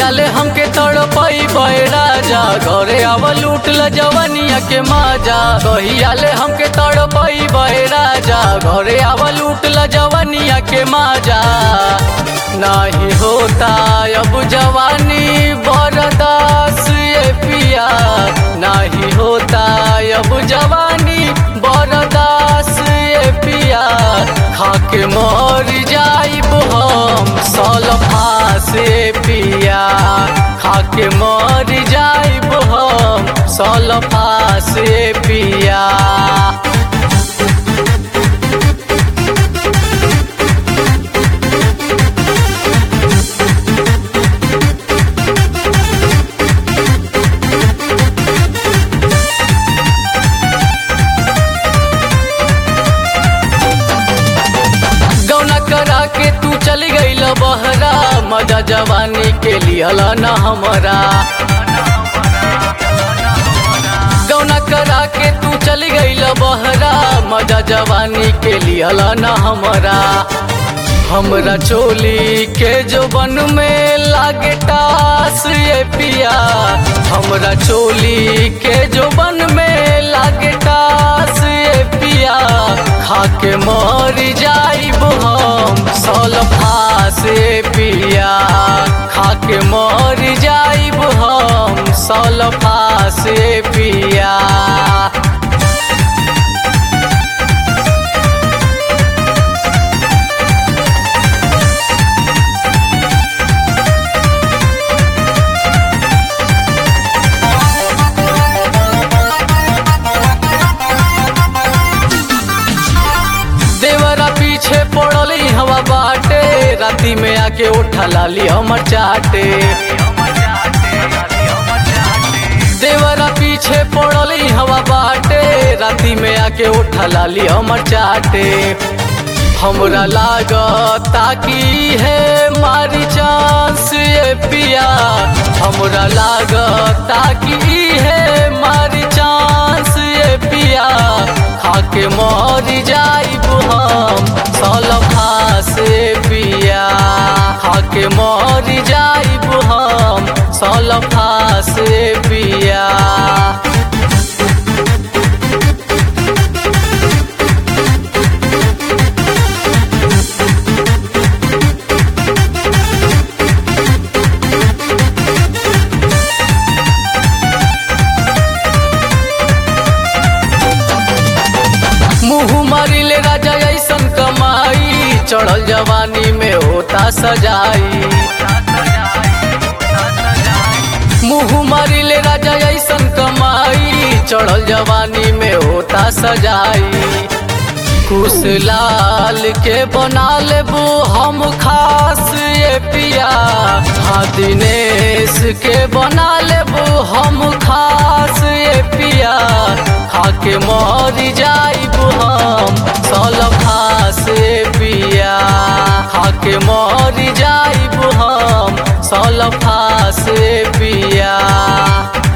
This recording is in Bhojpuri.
कहिया ले हमके तड़पई बे राजा घरे आव लूट ल जवनिया के माजा कहिया ले हमके तड़पई बे राजा घरे आव लूट ल जवनिया के माजा नाही होता अब जवानी बरदास ये पिया नाही होता अब जवानी बरदास ये पिया खाके मर जाइब हम सलफा से पिया खाके मर जाइब हम सलफा से पिया गौना करा के तू चली गईल बहरा मजा जवानी के लियल न हमरा गौना करा के तू चली गईल बहरा मजा जवानी के लियल न हमरा हमरा चोली के जो बन में लागे टास ये पिया हमरा चोली के जो बन में लागे टास ये पिया खाके मर जाइब हम सलफा से पिया खाके मर जाइब हम सलफा से पिया देवरा पीछे पड़ली हवा बाटे राती में आके उठा लाली हमर चाटे देवरा पीछे पड़ली हवा बाटे राती में आके उठा लाली हमर चाटे हमरा लागता की है मारी चांस ये पिया हमरा लागता की है मारी चांस ये पिया खाके मर जाइब हम सलफा से पिया खाके मर जाइब हम सलफा से पिया मुँह मारिले राजा ऐसन कमाई चढ़ल जवानी में होता सजाई मुँह मारिले राजा ऐसन कमाई चढ़ल जवानी में होता सजाई कुश लाल के बना लेबू हम खास ये पिया हाँ दिनेश के बना लेबू हम खास ये पिया खाके मर जाइब हम सलफा से पिया खाके मर जाइब हम सलफा से पिया